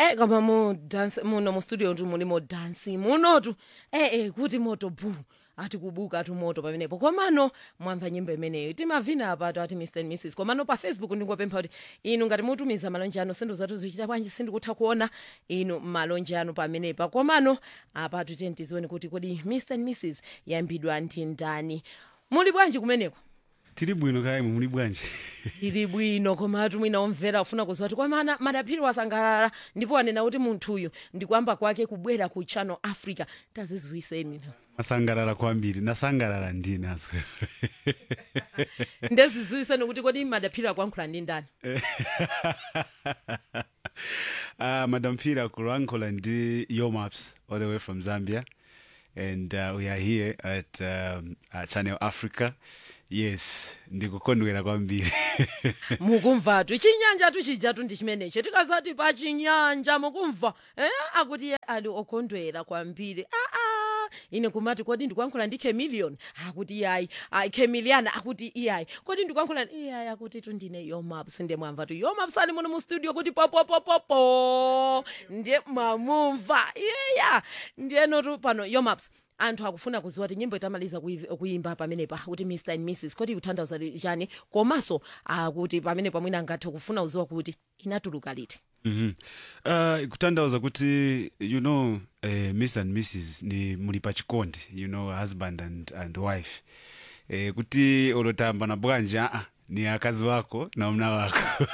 eh koma mu dance muno mu studio tu muli mo dance munotu eh eh kuti moto bu ati kubuka ati moto pamenepo komano mwamva nyimbo imeneyo timavina apato ati mr and mrs komano pa facebook ndingopempha kuti inu ngati mutumiza malonje anu sindu zatu zichita bwanji sindikutha kuona inu malonje anu pamenepa komano apatu tiyeni tizione kuti kodi mr and mrs yambidwa ndi ndani muli bwanji kumeneko tiri bwino kayi muli bwanji ili bwino koma atu mwina omvera ufuna kuziwa kuti kwamana madaphiri wasangalala ndipo wanena kuti munthuyu ndikuyamba kwake kubwera ku channel africa tazizwiseni masangalala kwambiri nasangalala ndine aswe ndezizwiseni kuti kodi madaphiri akuyankhula ndi ndani uh, madam pira kulankhula ndi yomaps all the way from zambia and uh, we are here at um, uh, channel africa yes ndikukondwera kwambiri mukumvatu chinyanja tuchijatu ndi chimenecho tikazati pa chinyanja mukumva eh? akuti iye ali okondwera kwambiri aa ine kumati kodi ndikuyankhula ndi chameleon akuti iyayi ayi chameleon akuti iyayi kodi ndikuyankhula iyayi akuti tu ndine yomaps ndiye mwamva tu yomaps ali muno mu studio kuti popopopopo ndiye mwamumva iyeya ndiyenotu pano yomaps anthu akufuna kuziwa kuti nyimbo itamaliza kuyi- kuyimba pamenepa kuti mr and mrs kodi kutanthauza chani komanso akuti pamenepa mwina angathe kufuna kuziwa kuti inatuluka liti mm -hmm. uh, kutanthauza kuti you know uh, mr and mrs ni muli pa chikondi you know husband and, and wife eh, kuti olotamba na bwanji aa ni akazi wako na mna wako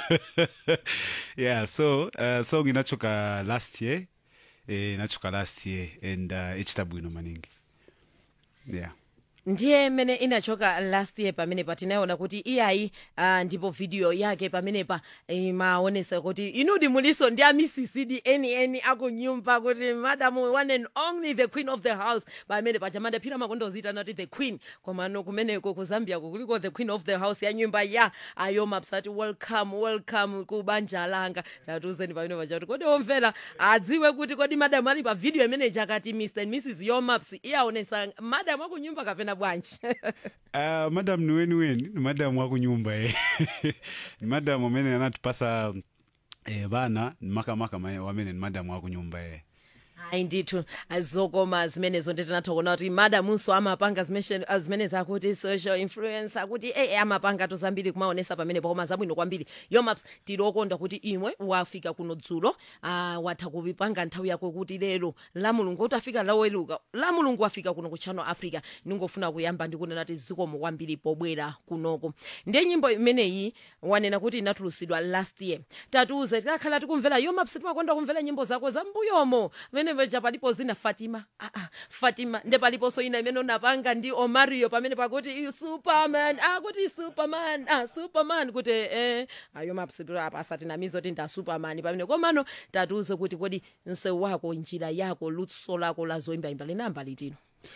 yeah so uh, song inachoka last year eh, inachoka last year and uh, ichita bwino maningi yeah ndiye mmene inachoka last year pamenepa tinaona kuti iyayi uh, ndipo video yake pamenepa imaonesa kuti inudi muliso ndi amisisidi eni eni akunyumba kuti madam one and only the queen of the house pamene paja madaphira makondozitana kuti the queen komano kumeneko ku zambia kuliko the queen of the house ya nyumba ya ayomaps ati welcome welcome ku banja langa tatuzeni pamene paja kuti kodi omvera adziwe kuti kodi madam ali pa video imene jakati mr and mrs yomaps iyaonesa madam akunyumba kapena bwanji Uh, madam ni weni weni ni madam wa kunyumba eh. ni madam amene anatipasa eh, bana ni makamaka ma- wamene ni madam wa kunyumba eh. hayi ndithu zokoma zimenezo nditinatha kuona kuti madamunso amapanga zimeshe- zimene zakuti social influence akuti e amapanga to zambiri kumaonesa pamene pakoma zabwino kwambiri yomaps tili okondwa kuti imwe wafika kuno dzulo uh, watha kupanga nthawi yako kuti lero la mulungu kuti afika laweluka la mulungu wafika kuno ku channel africa ningofuna kuyamba ndikunena kuti zikomo kwambiri pobwera kunoko ndiye nyimbo imeneyi wanena kuti inatulusidwa last year tatiuze tikakhala tikumvera yomaps timakonda kumvera nyimbo zako za mbuyomo pamene paja palipo zina fatima ah, ah, fatima nde paliponso ina imene unapanga ndi omario pamene pakuti "You superman akuti superman ah, superman kuti eh, ayomaps apa asatinamize kuti nda superman pamene komano tatiuze kuti kodi msewu wako njira yako luso lako la zoyimbayimba linamba litino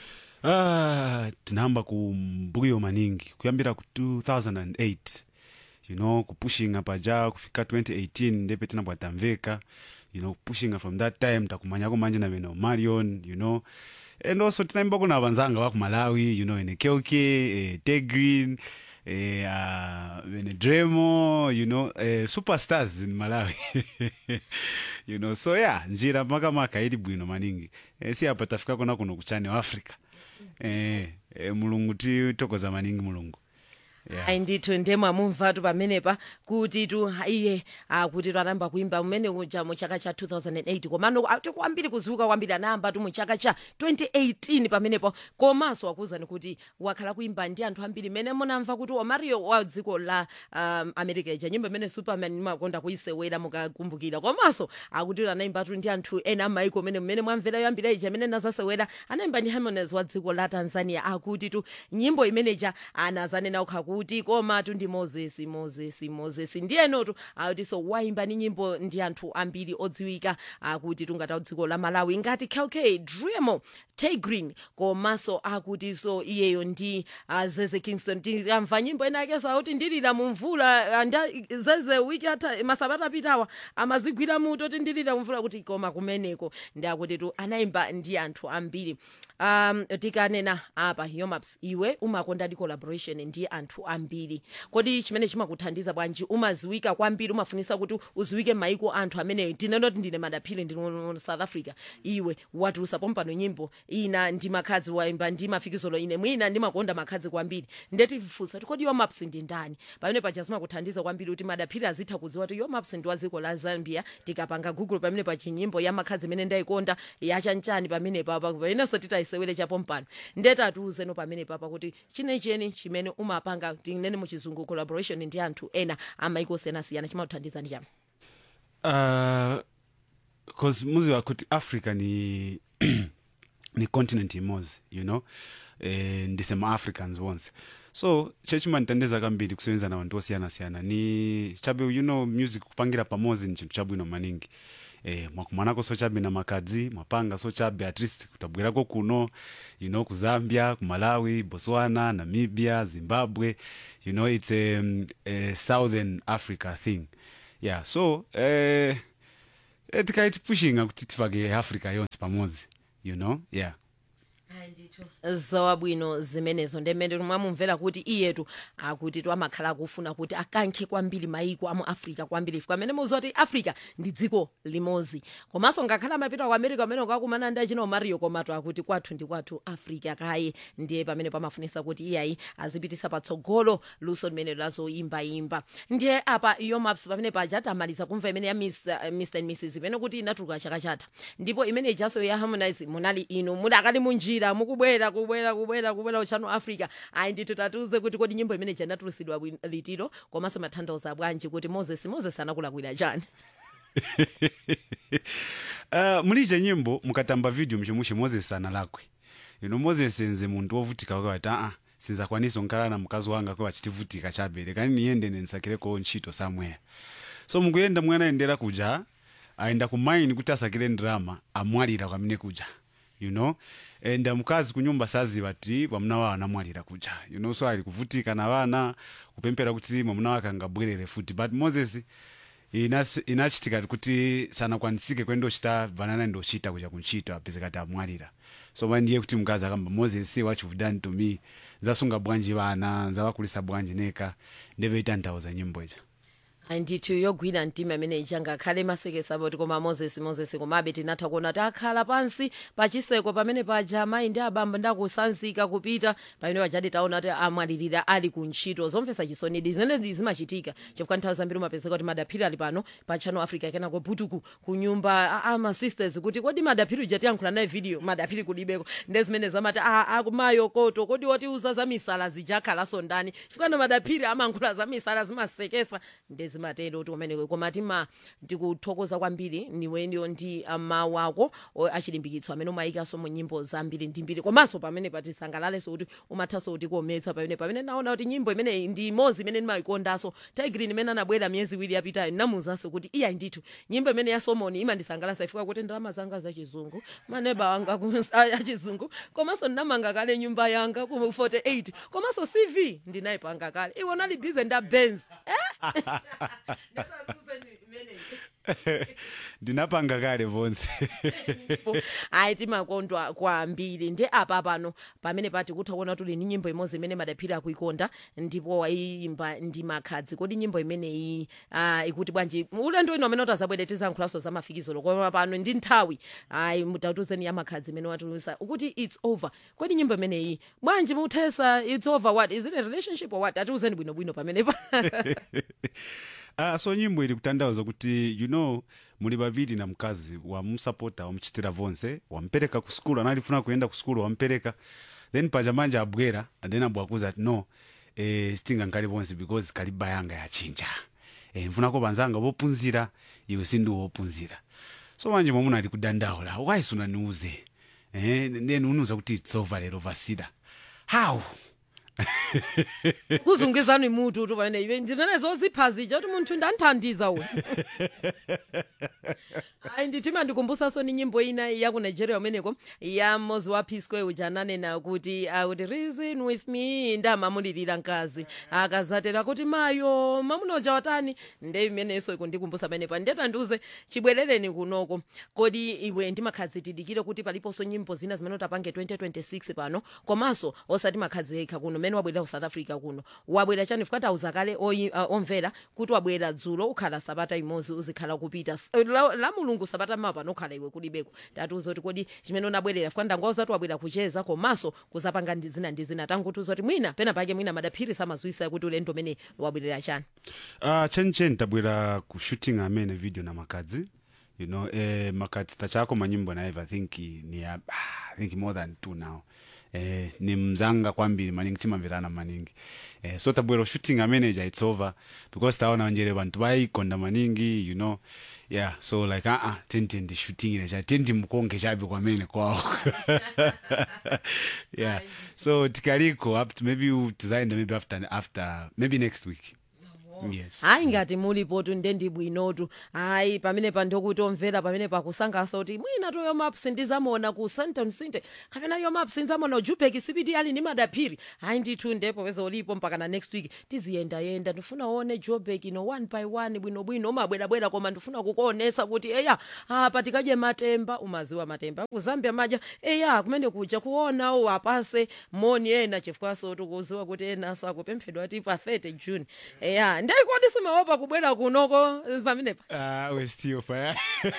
ah, tinahamba ku mbuyo maningi kuyambira ku 2008 you know kupushinga paja kufika 2018 ndepe tinabwatamveka you know kupushinga from that time takumanyako manje na bene marion you know and also tinaimba kuna vanzanga wa ku malawi you know ene kelke eh, tegreen eh, uh, bene dremo you know eh, superstars in malawi you know so yeah njira makamaka ili bwino maningi eh, si apa tafika kona kuno kuchani wa africa eh, eh, mulungu titokoza maningi mulungu yeah. ayi ndithu ndemwamumvatu pamenepa kuti tu iye akuti tu anayamba kuimba mmene uja mu chaka cha 2008 komano ati kwambiri kuziwika kwambiri anayamba tu mu chaka cha 2018 pamenepo komanso akuzani kuti wakhala kuimba ndi anthu ambiri mmene munamva kuti omario wa dziko la um, america ija nyimbo imene superman imakonda kuisewera mukakumbukira komanso akuti anayimba tu ndi anthu ena amaiko mmene mmene mwamvera yoyambira ija imene nazasewera anayimba ndi harmonies wa dziko la tanzania akuti tu nyimbo imeneja anazanena ukha kuti komatu ndi moses moses moses ndiyenotu akutinso waimba ni nyimbo ndi anthu ambiri odziwika akuti tungata dziko la malawi ngati kelk dremo tagrin komanso akutinso iyeyo ndi uh, zeze kingston tikamva nyimbo ena yakenso akuti ndilira mumvula ah, nda zeze wiki ata masabata apitawa amazigwira muto tindilira mumvula kuti koma kumeneko ndi akuti tu anayimba ndi anthu ambiri um tikanena apa yomaps iwe umakonda di collaboration ndi anthu ambiri kodi chimene chimakuthandiza bwanji umaziwika kwambiri umafunisa kuti uziwike maiko anthu amene tinenoti ndine madaphiri ndine mu south africa iwe watulusa pompano nyimbo ina ndi makhadzi waimba ndi mafikizolo ine mwina ndimakonda makhadzi kwambiri ndetifusa kuti kodi yomaps ndi ndani pamene paja zimakuthandiza kwambiri kuti madaphiri azitha kudziwa kuti yomaps ndi wa dziko la zambia tikapanga google pamene pa chinyimbo ya makhadzi imene ndayikonda yachanchani pamene papa painenso titayisewere chapompano ndetatiuzeno pamene papa kuti chinecheni chimene umapanga tinene muchizungu collaboration ndi anthu ena amaiko osiyanasiyana chimakuthandiza ndi chama uh, cause muziwa kuti africa ni ni continent imodzi you know eh, ndisema-africans onse so chechimandithandiza kambiri kusebenza na vantu osiyana-siyana ni chabe you know music kupangira pamodzi ni chinthu chabwino maningi eh, mwakumanako so chabe na makadzi mwapanga so chabe at least kutabwerako kuno you know ku zambia ku malawi botswana namibia zimbabwe you know it's a, um, a southern africa thing yeah so eh, eh, tikaiti pushinga kuti tifake africa yonse pamodzi you know yeah zawabwino zimenezo ndemene mwamumvera kuti iyetu akuti twamakhala akufuna kuti akankhe kwambiri maiko amu africa kwambiri ife pamene muziwa kuti africa ndi dziko limodzi komanso ngakhala amapita ku america pamene ukakumana ndi achina mario komatu akuti kwathu ndi kwathu africa kaye ndiye pamene pamafunisa kuti iyayi azipitisa patsogolo luso limene lazoyimbayimba ndiye apa yomaps pamene paja tamaliza kumva imene ya Miss, uh, mr and mrs imene kuti inatuluka chaka chatha ndipo imene ijaso ya harmonize munali inu mudakali munjira mukubwera kubwera kubwera kubwera uchano africa ayi ndithu tatiuze kuti kodi nyimbo imene janatulusidwa litiro komanso matanthauza bwanji kuti moses moses anakulakwira chani uh, mulije nyimbo mukatamba video mchimuchi moses analakwe ino moses nze munthu wovutika kwati aa sinzakwanisa nkhala na mkazi wanga kwa achitivutika chabere kani niyende nensakireko ntchito somewhere so mukuyenda mwanayendera kuja ayenda kumaini kuti asakire ndrama amwalira kwamene kuja you know and mkazi kunyumba saziva ti mwamuna wawo anamwalira kuja you know so ali kuvutika na vana kupempera kuti mwamuna wake angabwerere futi but moses inas- inachitika kuti sanakwanisike kwendochita vanana ndochita kuja kuntchito apeze kati amwalira so mandiye kuti mkazi akamba moses what you've done to me zasunga bwanji vana nzawakulisa bwanji neka ndeveitanthauza nyimbo ija ndithu yogwira mtima imene ija ngakhale masekesa boti koma moses moses komabe tinatha kuona kuti akhala pansi pachiseko pamene paja amayi ndi abamba ndakusanzika kupita pamene pajadi taona kuti amwalirira ali ku ntchito zomvetsa chisonidi zimene zimachitika chifukwa nthawi zambiri umapezeka kuti madaphiri ali pano pa channel africa kenako butuku ku nyumba amasisters kuti kodi madaphiri uja tiyankhula naye video madaphiri kulibeko nde zimene zamati akumayo koto kodi wotiuza za misala zijakhalanso ndani chifukwa no madaphiri amankhula za misala zimasekesa nde zimatero kuti umeneko koma tima ndikuthokoza kwambiri niweniyo ndi mawu ako o- achilimbikitso amene umayikanso mu nyimbo zambiri ndi mbiri komanso pamene patisangalalese kuti umathanso kuti kuometsa pamene pamene naona kuti nyimbo imeneyi ndi imodzi imene ndimayikondanso tigrin imene anabwera miyezi iwiri yapitayo ndinamuzanso kuti iya ndithu nyimbo imene ya somoni imandisangalatsa ifika kuti ndalama zanga zachizungu maneba wanga ku- a- achizungu komanso ndinamanga kale nyumba yanga ku 48 komanso cv ndinayipanga kale iwo nali bize nda benz ndinapanga kale vonse ayi timakondwa kwambiri ndi apa pano pamene pati kutha kuona tuli ni nyimbo imodzi imene madaphiri akuikonda ndipo wayimba ndi makhadzi kodi nyimbo imeneyi uh, ikuti bwanji ulendo ino amene utazabwere tizankhulanso za mafikizolo koma pano ndi nthawi ayi mutatuzeni ya makhadzi imene watulusa ukuti its over kodi nyimbo imeneyi bwanji muthesa its over what is it a relationship or what atiuzeni bwinobwino pamenepa ah, so nyimbo ili kutanthauza kuti you know muli vaviri na mkazi wamusapota wamuchitira vonse wampereka ku skulu analifuna kuyenda ku skulu wampereka then paja manje abwera and then abwakuza ati no eh, sitinga nkali vonse because kaliba yanga yachinja eh, mfunako vanzanga vopunzira iwe sindi wopunzira so manje mwamuna ali kudandaula why sunaniuze eh, then unuza kuti it's over lero vasida how kuzungizani mutu tu pamene iwe ndimene zozipha zija kuti munthu ndandithandiza uyu ayi ndithu imandikumbusanso ni nyimbo ina ya ku nigeria umeneko ya mmozi wa p square uja ananena kuti akuti reason with me ndamamulirira mkazi akazatera kuti mayo mamuna uja watani nde imenenso ikundikumbusa pamenepa ndetandiuze chibwerereni kunoko kodi iwe ndimakhazitidikire kuti paliponso nyimbo zina zimene utapange 2026 pano komanso osati makhazika kuno mmene wabwerera ku south africa kuno wabwera chani fukati auza kale oyi- uh, omvera kuti wabwera dzulo ukhala sabata imodzi uzikhala kupita S- la, la mulungu sabata mapa panokhala iwe kulibeko tatiuza kuti kodi chimene unabwerera fukati ndangoza kuti wabwera kucheza komanso kuzapanga ndi zina ndi zina tangutiuza kuti mwina pena pake mwina madaphiri samazwisa kuti ulendo umene wabwerera chani uh, chenicheni tabwera ku shooting amene video na makadzi you know eh, makadzi tachako manyimbo naive i think ni ah, i think more than two now eh, ni mzanga kwambiri maningi timamvirana maningi eh, so tabwera shooting ameneja it's over because taona njere bantu bayikonda maningi you know yeah so like uh -uh, tentende shooting inecha tendi mukonge chabe kwamene kwawo yeah so tikaliko up to maybe tizaenda maybe after after maybe next week yes hayi ngati mulipotu ndendi bwinotu hayi pamene pandokuti omvera pamene pakusangaso kuti mwina to yomaps ndizamona ku santon sinte kapena yomaps ndizamona ujupeki sipiti ali ndi madaphiri hayi ndithu ndipo peza ulipo mpaka na next week tiziyendayenda ndifuna uone jobek ino one by one bwinobwino umabwerabwera koma ndifuna kukuonesa kuti eya apa tikadye matemba umaziwa matemba ku zambia madya eya kumene kuja kuona u apase moni ena chifukwaso tikuziwa kuti enaso akupemphedwa ti pa 30 june eya ndaikodi simaopa kubwera kunoko eh, pamenepa Ah, we're still fire.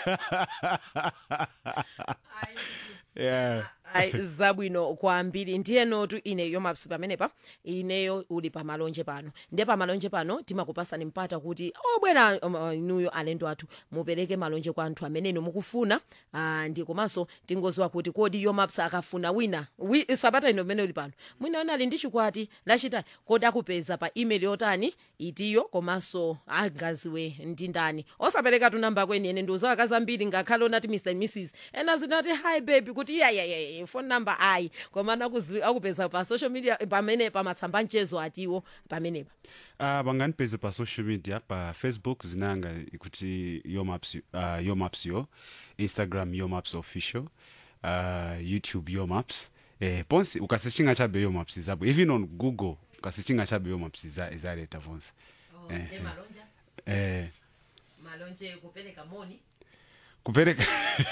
yeah. ayi zabwino kwambiri ndiye notu ine yomaps pamenepa ineyo uli pamalonje pano ndiye pamalonje pano timakupasani mpata kuti obwera um, uh, inuyo alendo athu mupereke malonje kwa anthu ameneno mukufuna uh, ndi komanso tingoziwa kuti kodi yomaps akafuna wina wi, sabata ino mmene uli pano mwina wina ali ndi chikwati lachitani kodi akupeza pa email yotani itiyo komanso angaziwe ndi ndani osapereka tu namba kweni ene ndiuza akazi ambiri ngakhale onati mr and mrs ena zinati hi baby kuti yayayaya phone number ayi komana akuzi- akupeza pa social media pamene pamatsamba mchezo atiwo pamenepa Uh, banganipeze pa social media pa facebook zinanga ikuti yomaps uh, yomaps yo instagram yomaps official uh, youtube yomaps eh, ponse ukasechinga chabe yomaps izabo even on google ukasechinga chabe yomaps iza- izaleta vonse Eh, eh, malonje kupereka moni kupereka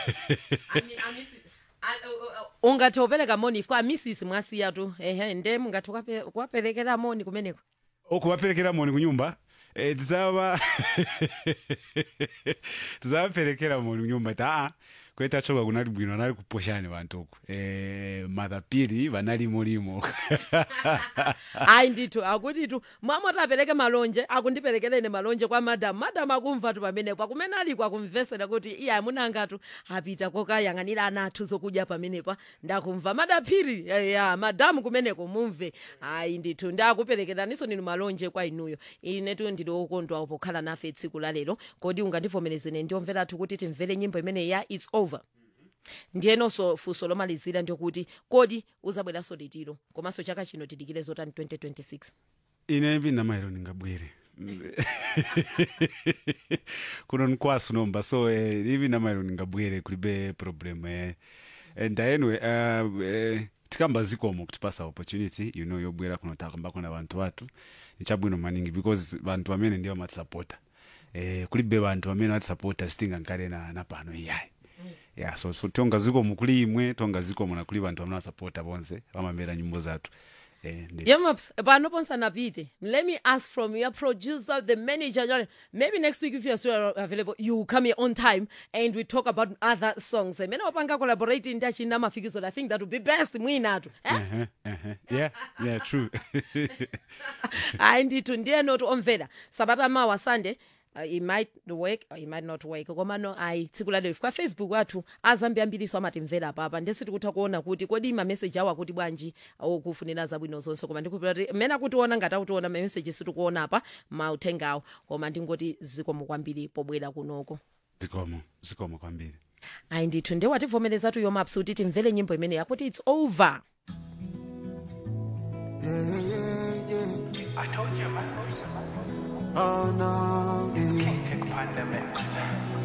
ungathe upereka moni ifika amisisi mwasiya tu ehe nde mungathe kuwape- kuwaperekera moni kumeneko okubaperekera moni kunyumba eh, tizaba tizabaperekera moni kunyumba taa kweta choka kunali bwino anali kuposhani vantu uku eh, madhapiri vanalimolimo ayi ndithu akutitu mwamoti apereke malonje akundiperekereni malonje kwa madamu madamu akumva tu pamenepo akumene aliko akumvesera kuti iye amunangatu apita kokayang'anira ana athu zokudya pamenepa ndakumva madaphiri ya madamu kumeneko mumve ayi ndithu ndakuperekeraniso ninu malonje kwa inuyo inetu ndili okondwa pokhala nafe tsiku la lero kodi ungandivomerezeni ndiomvera athu kuti timvere nyimbo imene ya its over ndiyenonso funso lomalizira ndiokuti kodi uzabweranso litiro komanso chaka chino tidikire zotani 2026 ine vinamairo ningabwere kuno nkwasu nomba so eh, ivi namairo ningabwere kulibe problem eh. and anyway uh, eh, tikamba zikomo kutipasa opportunity you know yobwera kuno takambako na vantu vatu nichabwino maningi because vantu vamene ndiwo matisapota eh, kulibe vantu vamene vatisapota sitinga nkale na, na pano iyayi yeah so, so tonga zikomo kuli imwe tonga zikomo na kuli vantu vamene vasapota bonse vamamvera nyimbo zathu eh, ndi- yemops pano ponsanapite let me ask from your producer the manager John, maybe next week if you're still available you come here on time and we talk about other songs mene wapanga collaborate ndi achina mafikizo i think that would be best mwinatu eh? uh-huh, uh-huh. yeah yeah true hayi ndithu ndiyenoti omvera sabata mawa sunday Uh, it might work or it might not work komano ayi tsiku lalero kwa facebook athu azambiyambiriso amatimvera papa ndesi tikutha kuona kuti kodi mameseji awo akuti bwanji okufunira zabwino zonse koma ndikupira kuti mmene akutiona ngati akutiona mameseji situkuona apa mauthengawo koma ndingoti zikomo kwambiri pobwera kunoko zikomo zikomo kwambiri ayi ndithu ndewativomerezatu yomaps kuti timvere nyimbo imene yakuti its over Yeah, yeah, yeah. I told you, man. Oh no, yeah. Take upon the mix.